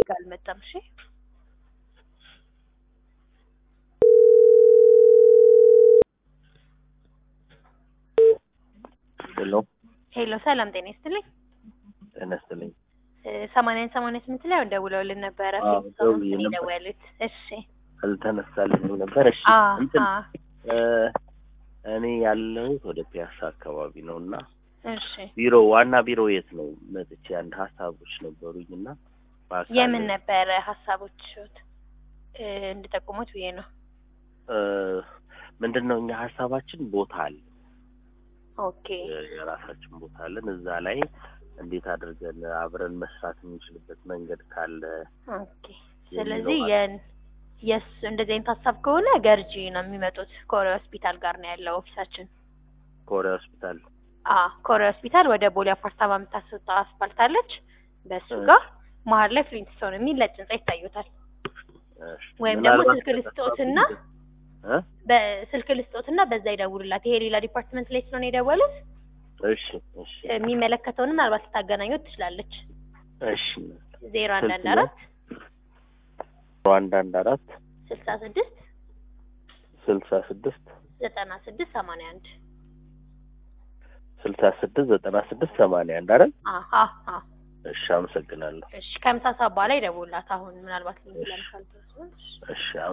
ጋር አልመጣም። እሺ ሄሎ ሄሎ፣ ሰላም ጤና ይስጥልኝ። ጤና ይስጥልኝ። ሰማንያን ሰማንያ ስምንት ላይ ደውለውልን ነበረ። አዎ፣ ፊት ደውዬ ሰሞኑን ነበር። የደወሉት። እሺ አልተነሳልኝም ነበር። እሺ አ እንትን አ እ እኔ ያለሁት ወደ ፒያሳ አካባቢ ነው እና እሺ ቢሮ ዋና ቢሮ የት ነው? መጥቼ አንድ ሀሳቦች ነበሩኝ እና በአካል- የምን ነበረ ሀሳቦች እ እንድጠቁሙት ብዬ ነው። እ ምንድን ነው እኛ ሀሳባችን ቦታ አለ ኦኬ የራሳችን ቦታ አለን። እዛ ላይ እንዴት አድርገን አብረን መስራት የምንችልበት መንገድ ካለ ኦኬ። ስለዚህ የን የስ እንደዚህ አይነት ሀሳብ ከሆነ ገርጂ ነው የሚመጡት። ኮሪያ ሆስፒታል ጋር ነው ያለው ኦፊሳችን። ኮሪያ ሆስፒታል አ ኮሪያ ሆስፒታል ወደ ቦሌ አፓርታማ የምታስወጣ አስፋልት አለች። በሱ እ። ጋር መሀል ላይ ፍሊንትስቶን የሚል ነጭ ህንጻ ይታዩታል። እሺ። ወይም ደግሞ ምናልባት ስልክ ልስጦትና እ? በስልክ ልስጦትና በዛ ይደውሉላት። ይሄ ሌላ ዲፓርትመንት ላይ ስለሆነ የደወሉት እሺ እሺ የሚመለከተውን ምናልባት ልታገናኙት ትችላለች። እሺ ዜሮ አንድ አንድ ስልክ ነው? አራት አንድ አንድ አራት ስልሳ ስድስት ስልሳ ስድስት ዘጠና ስድስት ሰማንያ አንድ ስልሳ ስድስት ዘጠና ስድስት ሰማንያ አንድ አይደል? አሀ አ እሺ አመሰግናለሁ። እሺ ከምሳ ሰዓት በኋላ ይደውሉላት። አሁን ምናልባት እሺ። ለምሳሌ እሺ